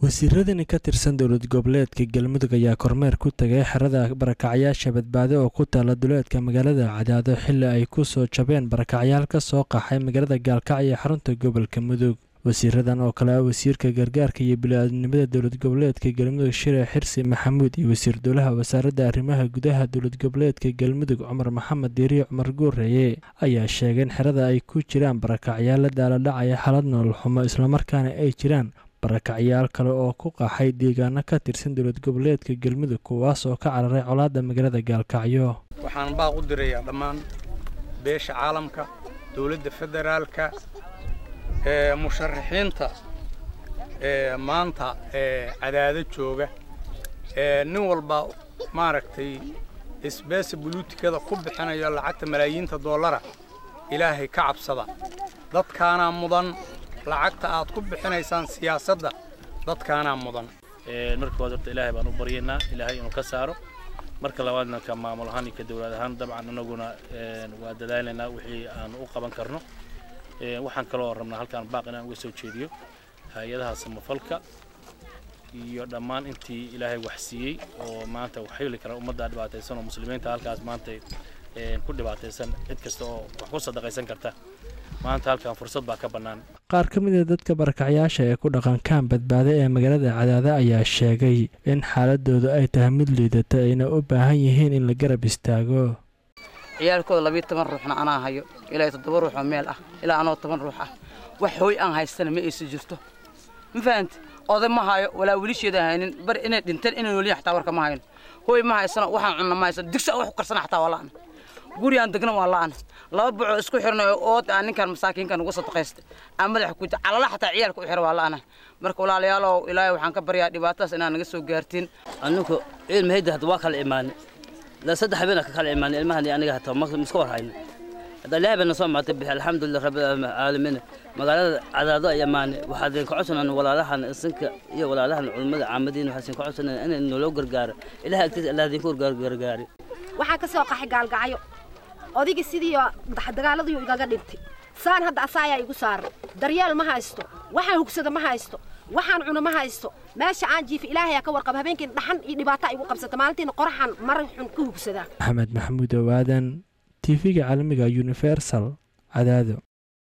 wasiiradani ka tirsan dowlad goboleedka galmudug ayaa kormeer ku tagay xerada barakacyaasha badbaado oo ku taala duleedka magaalada cadaado xili ay ku soo jabeen barakacyaal ka soo qaxay magaalada gaalkacyo ee xarunta gobolka mudug wasiiradan oo kale ah wasiirka gargaarka iyo bili-aadnimada dowlad goboleedka galmudug shire xirsi maxamuud iyo wasiir dowlaha wasaaradda arrimaha gudaha dowlad goboleedka galmudug cumar maxamed diiriye cumar guureeye ayaa sheegay in xerada ay ku jiraan barakacyaal la daaladhacaya xalad nolol xumo islamarkaana ay jiraan barakacyaal kale oo ku qaxay deegaano ka tirsan dowlad goboleedka galmudug kuwaas oo ka cararay colaadda magaalada gaalkacyo waxaan baaq u dirayaa dhammaan beesha caalamka dowladda federaalka ee musharaxiinta ee maanta ee cadaado jooga ee nin walba maaragtay isbeesa buluutikada ku bixinayo lacagta malaayiinta dollara ilaahay ka cabsada dadkaanaa mudan lacagta aad ku bixinaysaan siyaasadda dadkaanaa mudan marka hore horta ilaahay baan u baryaynaa ilaahay inuu ka saaro marka labaadna ka maamul ahaan iyo ka dowlad ahaan dabcan anaguna waa dadaalaynaa wixii aan u qaban karno waxaan kaloo rabnaa halkaan baaq inaan uga soo jeediyo hay-adaha samafalka iyo dhammaan intii ilaahay wax siiyey oo maanta wax heli kara ummadda dhibaataysan oo muslimiinta halkaas maanta ku dhibaataysan cid kasta oo wax ku sadaqaysan karta maanta halkan fursad baa ka bannaan qaar ka mid a dadka barakacyaasha ee ku dhaqankaan badbaada ee magaalada cadaada ayaa sheegay in xaaladoodu ay tahay mid liidata ayna u baahan yihiin in la garab istaago ciyaalkooda labiiyo toban ruuxna anaa hayo ilaa toddoba ruux oo meel ah ilaa anoo toban ruux ah wax hooy aan haystana ma aysa jirto ma fahamti oday ma hayo walaa wilisheeda haynin bari inay dhinteen inay noolyihin xataa warka ma hayno hooy ma haysano waxaan cunna ma haysano digsi aan wax ku karsana xataa waa la'an gurigaan degna waa la'an laba bucoo isku xirnay ood aan ninkan masaakiinkan ugu sadaqaystay aan madaxa ku calala xataa ciyaalka u xira waa la'ana marka walaalayaalow ilaahay waxaan ka baryaa dhibaatadaas inaan naga soo gaartiin aninku cilmahayda hadda waa kala imaanay la saddex habeen ka kala imaanay ilmahan aniga hataa ma iska warhayna hadda ilaahay bana soo maatay bixi alxamdulilah rabbil caalamiin magaalada cadaado ay imaanay waxaad ka codsanaan walaalahan isinka iyo walaalahan culimada caamadiin waxaa ka codsanaan inay noloo gargaaro ilahay agtiisa allah idinku gargaari waxaan ka soo qaxay gaalgacyo odayga sidii dagaaladii igaga dhintay saan hadda asaa ayaa igu saaran daryeel ma haysto waxaan hugsada ma haysto waxaan cuno ma haysto meesha aan jiifa ilaahayaa ka warqaba habeenkii dhaxan iyo dhibaato igu qabsata maalintiina qoraxan maran xun ka hugsadaa maxamed maxamuud owaadan tv-ga caalamiga universal cadaado